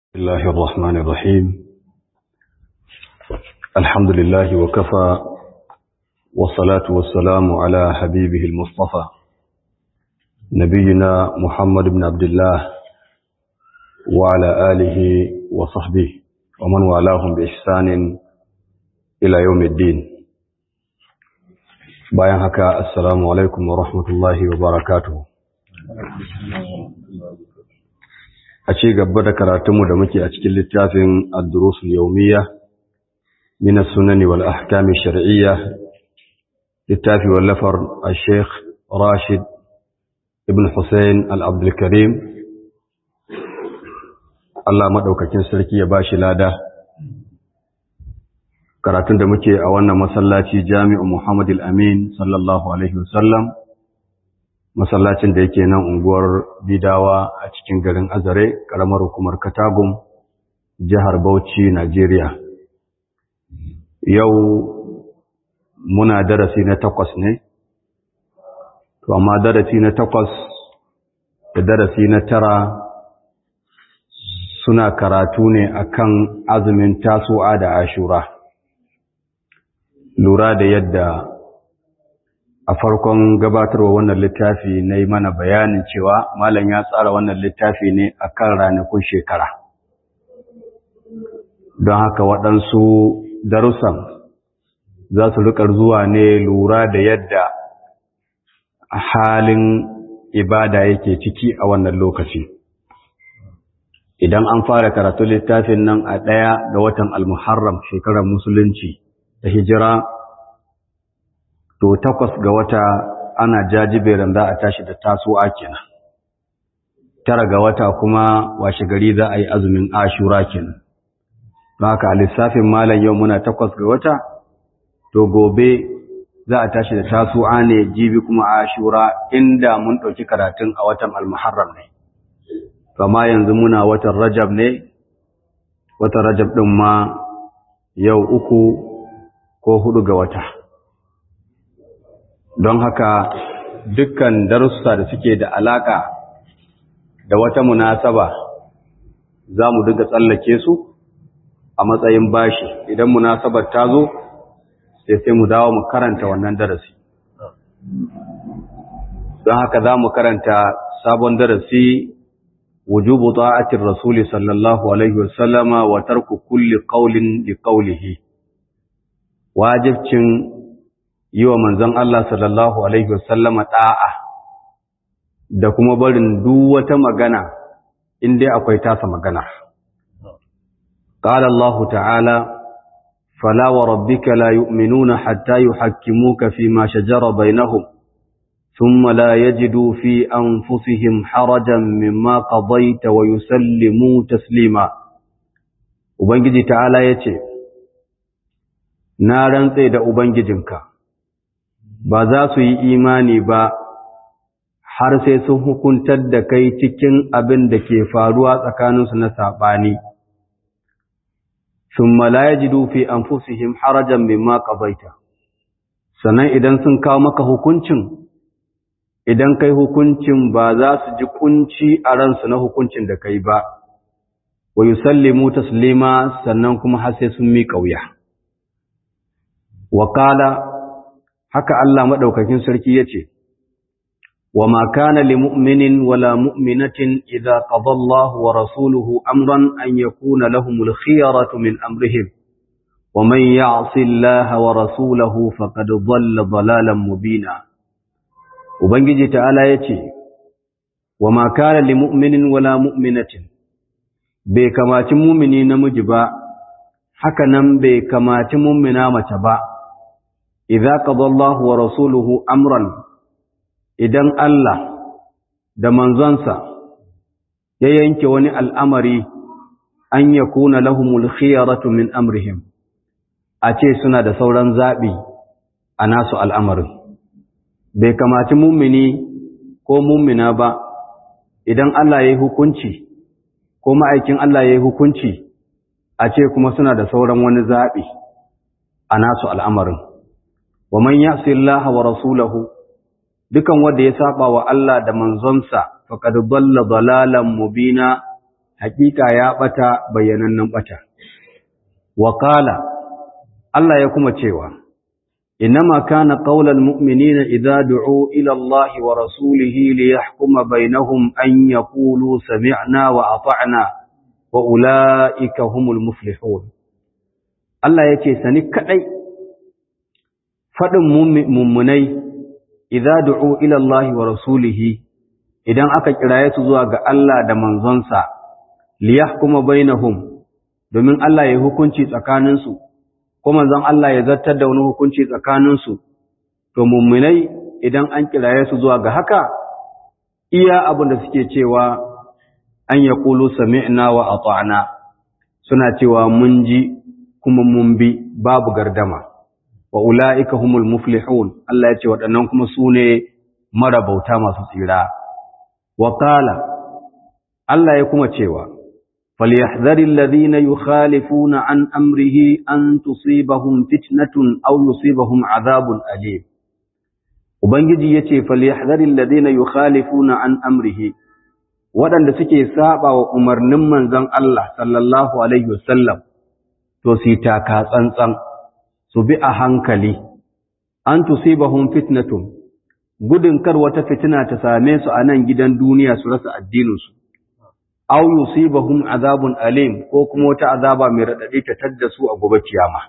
الله الرحمن الرحيم الحمد لله وكفى والصلاة والسلام على حبيبه المصطفى نبينا محمد بن عبد الله وعلى آله وصحبه ومن والاهم بإحسان إلى يوم الدين bayan haka assalamu alaikum wa rahmatullahi wa barakatuhu a ci gaba da karatunmu da muke a cikin littafin ad-durusul yawmiyya min as-sunani wal ahkam ash-shar'iyya littafi wallafar al-sheikh Rashid ibn Hussein al-Abdul Karim Allah madaukakin sarki ya bashi lada karatun da muke a wannan masallaci Jami'u Muhammad al-Amin sallallahu alaihi wasallam masallacin da yake nan unguwar bidawa a cikin garin azare karamar hukumar katagum jihar bauchi najeriya yau muna darasi na takwas ne to amma darasi na takwas da darasi na tara suna karatu ne akan azumin tasu'a da ashura lura da yadda a farkon gabatarwa wannan littafi na yi mana bayanin cewa malam ya tsara wannan littafi ne a kan ranakun shekara don haka waɗansu darussan za su rikar zuwa ne lura da yadda halin ibada yake ciki a wannan lokaci idan an fara karatu littafin nan a ɗaya ga watan almuharram shekarar musulunci da hijira to takwas ga wata ana jajiberin za a tashi da tasowa kenan tara ga wata kuma washe gari za a yi azumin ashura kenan don haka a lissafin malam yau muna takwas ga wata to gobe za a tashi da tasowa ne jibi kuma ashura inda mun ɗauki karatun a watan almuharram ne kama yanzu muna watan rajab ne watan rajab ɗin ma yau uku ko hudu ga wata don haka dukkan darussa da suke da alaka da wata munasaba za mu duka tsallake su a matsayin bashi idan munasabar ta zo sai sai mu dawo mu karanta wannan darasi don haka za mu karanta sabon darasi wujubu ta'atir rasuli sallallahu alaihi wasallama wa tarku kulli qawlin li qawlihi wajibcin yi wa manzon Allah sallallahu Alaihi wasallama ɗa'a da kuma barin duk wata magana inda akwai tasa magana. Ƙala Allah ta'ala, Fala wa rabbika la yu'minuna hatta yuhakkimuka fi ma shajara bainahum thumma la yajidu fi anfusihim harajan mimma qadaita wa yusallimu taslima Ubangiji ta'ala yace Na rantse da Ubangijinka ba za su yi imani ba har sai sun hukuntar da kai cikin abin da ke faruwa tsakaninsu na saɓani. Sun malaya ji dufi an fusihim harajan mimma ƙabaita, sannan idan sun kawo maka hukuncin, idan kai hukuncin ba za su ji kunci a ransu na hukuncin da kai ba, wa yi sallimu taslima sannan kuma har sai sun miƙa wuya. Wakala haka Allah maɗaukakin sarki ya ce, Wa ma kana li mu'minin wala mu'minatin idza qada Allah wa rasuluhu amran an yakuna lahumul khiyaratu min amrihim wa man ya'si Allah wa rasulahu faqad dhalla dhalalan mubina Ubangiji ta'ala yace wa ma kana li mu'minin wala mu'minatin bai kamaci mu'mini namiji ba haka nan bai kamaci mu'mina mace ba idza qada Allah wa rasuluhu amran idan Allah da manzonsa ya yanke wani al'amari an yakuna lahumul khiyaratu min amrihim a ce suna da sauran zabi a nasu al'amarin bai kamaci mummini ko mummina ba idan Allah ya yi hukunci ko ma'aikin Allah ya yi hukunci a ce kuma suna da sauran wani zabi a nasu al'amarin wa man ya'si Allah wa rasulahu dukan wanda ya saba wa Allah da manzonsa faqad dalla dalalan mubina hakika ya bata bayyanannen bata wa qala Allah ya kuma cewa إنما كان قول المؤمنين إذا دعوا إلى الله ورسوله ليحكم بينهم أن يقولوا سمعنا وأطعنا وأولئك هم المفلحون الله يكي سنكأي فدم ممني إذا دعوا إلى الله ورسوله idan aka kiraye su zuwa ga Allah da manzonsa liyahkuma bainahum domin Allah ya hukunci tsakaninsu ko manzon Allah ya zartar da wani hukunci tsakaninsu, to mummunai idan an kiraye su zuwa ga haka, iya abin da suke cewa an ya ƙulu sami'na wa ata'na suna cewa mun ji kuma mun bi babu gardama, wa ula'ika humul muflihun Allah ya ce waɗannan kuma su ne marabauta masu tsira. Wa Allah ya kuma cewa, فليحذر الذين يخالفون عن أمره أن تصيبهم فتنة أو يصيبهم عذاب أليم Ubangiji ya ce, Falyahzarin ladina yukhalifuna an amrihi, waɗanda suke saba wa umarnin manzon Allah sallallahu Alaihi wasallam, to su taka tsantsan, su bi a hankali, an tusibahum fitnatun, gudun kar wata fitina ta same su a nan gidan duniya su rasa addininsu. aw yusibahum azabun alim ko kuma wata azaba mai radadi ta tadda su a gobe kiyama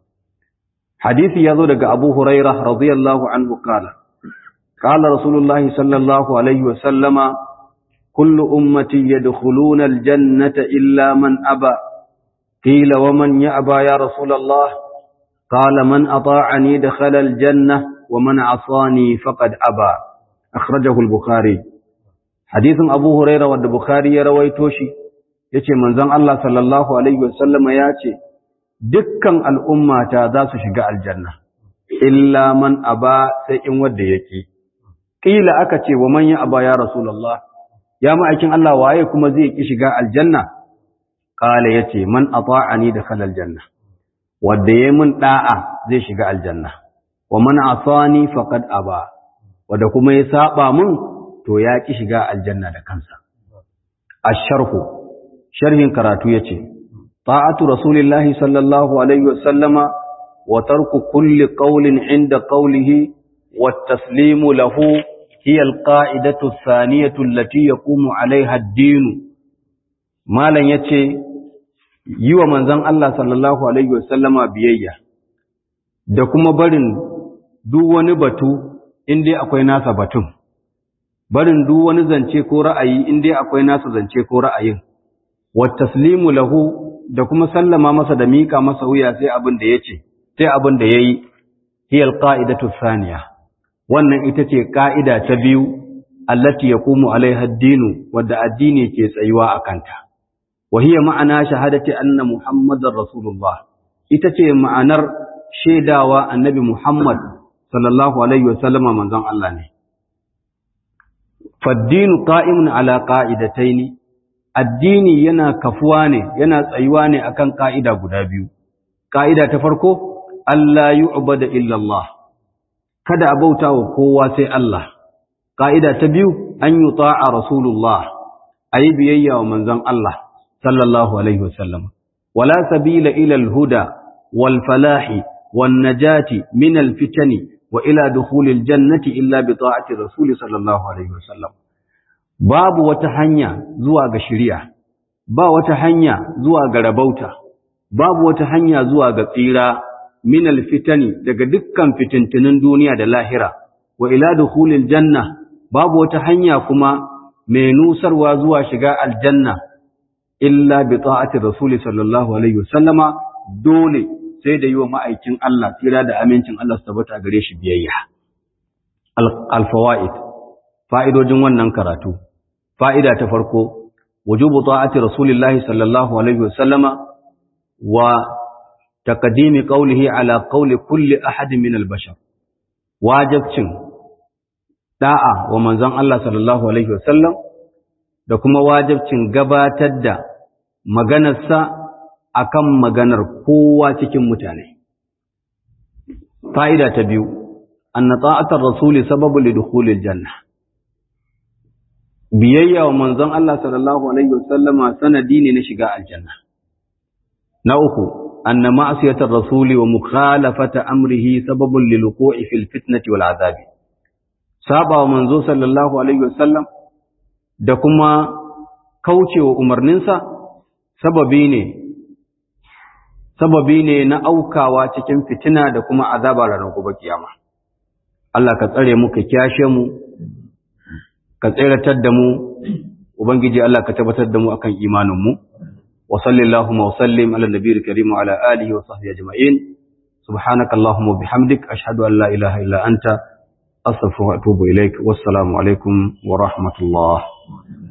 hadisi yazo daga Abu Hurairah radiyallahu anhu kala qala rasulullahi sallallahu alaihi wa sallama kullu ummati yadkhuluna aljannata illa man aba qila wa man ya'ba ya rasulullah qala man ata'ani dakhala aljanna wa man 'asani faqad aba akhrajahu al-bukhari hadisin Abu Huraira wanda Bukhari ya rawaito shi yace manzon Allah sallallahu alaihi wasallama yace dukkan al'ummata za su shiga aljanna illa man aba sai in wanda yake kila aka ce wa man ya aba ya rasulullah ya ma'aikin Allah waye kuma zai ki shiga aljanna kala yace man ata'ani dakhala aljanna wanda yayi mun da'a zai shiga aljanna wa man asani faqad aba wanda kuma ya saba mun to ya ki shiga aljanna da kansa asharhu sharhin karatu yace ta'atu rasulillahi sallallahu alaihi wasallama wa tarku kulli qawlin inda qawlihi wat taslimu lahu hiya alqa'idatu athaniyatu allati yaqumu alaiha ad-din malan yace yi wa manzon Allah sallallahu alaihi wasallama biyayya da kuma barin duk wani batu inda akwai nasa batun barin duk wani zance ko ra'ayi in dai akwai nasa zance ko ra'ayin wa taslimu lahu da kuma sallama masa da mika masa wuya sai abin da yace sai abin da yayi hiya alqa'idatu thaniya wannan ita ce ka'ida ta biyu allati yaqumu alaiha ad-dinu wadda addini ke tsayuwa akanta wa hiya ma'ana shahadati anna muhammadar rasulullah ita ce ma'anar shaidawa annabi muhammad sallallahu alaihi wasallama manzon Allah ne faddinu qa'imun ala qa'idataini addini yana kafuwa ne yana tsayuwa ne akan ka'ida guda biyu ka'ida ta farko Allah yu'bada illa Allah kada a bauta wa kowa sai Allah ka'ida ta biyu an yuta'a rasulullah ayi biyayya wa manzon Allah sallallahu alaihi wasallam wala sabila ila al-huda wal falahi wan najati min al-fitani wa ila dukhulil jannati illa bi ta'ati rasul sallallahu alaihi wasallam babu wata hanya zuwa ga shari'a ba wata hanya zuwa ga rabauta babu wata hanya zuwa ga tsira min alfitani daga dukkan fitintunin duniya da lahira wa ila dukhulil janna babu wata hanya kuma mai nusarwa zuwa shiga aljanna illa bi ta'ati rasul sallallahu alaihi wasallama dole sai da yi wa ma'aikin Allah tsira da amincin Allah su tabbata gare shi biyayya. Al-Fawa'id, fa'idojin wannan karatu, fa'ida ta farko, wujubu ta'ati Rasulillahi sallallahu Alaihi wasallama wa taƙadimi ƙaulihi ala ƙauli kulli ahadin min albashar. Wajabcin ɗa'a wa manzon Allah sallallahu Alaihi wasallam da kuma wajabcin gabatar da maganarsa akan maganar kowa cikin mutane. Fa'ida ta biyu, anna ta'atar rasuli sababu lidukhulil janna. biyayya wa manzon Allah sallallahu alaihi wasallama sanadi ne na shiga aljanna na uku anna ma'siyatar rasuli wa mukhalafata amrihi sababun lil wuqu'i fil fitnati wal azabi saba wa manzo sallallahu alaihi wasallam da kuma kaucewa umarninsa sababi ne sababi ne na aukawa cikin fitina da kuma azaba ranar gobe kiyama Allah ka tsare mu ka kyashe mu ka tseratar da mu ubangiji Allah ka tabbatar da mu akan imanin mu wa sallallahu wa sallim ala nabiyil karim wa ala alihi wa sahbihi ajma'in subhanaka allahumma bihamdik ashhadu an la ilaha illa anta astaghfiruka wa atubu ilaik wassalamu alaikum wa rahmatullah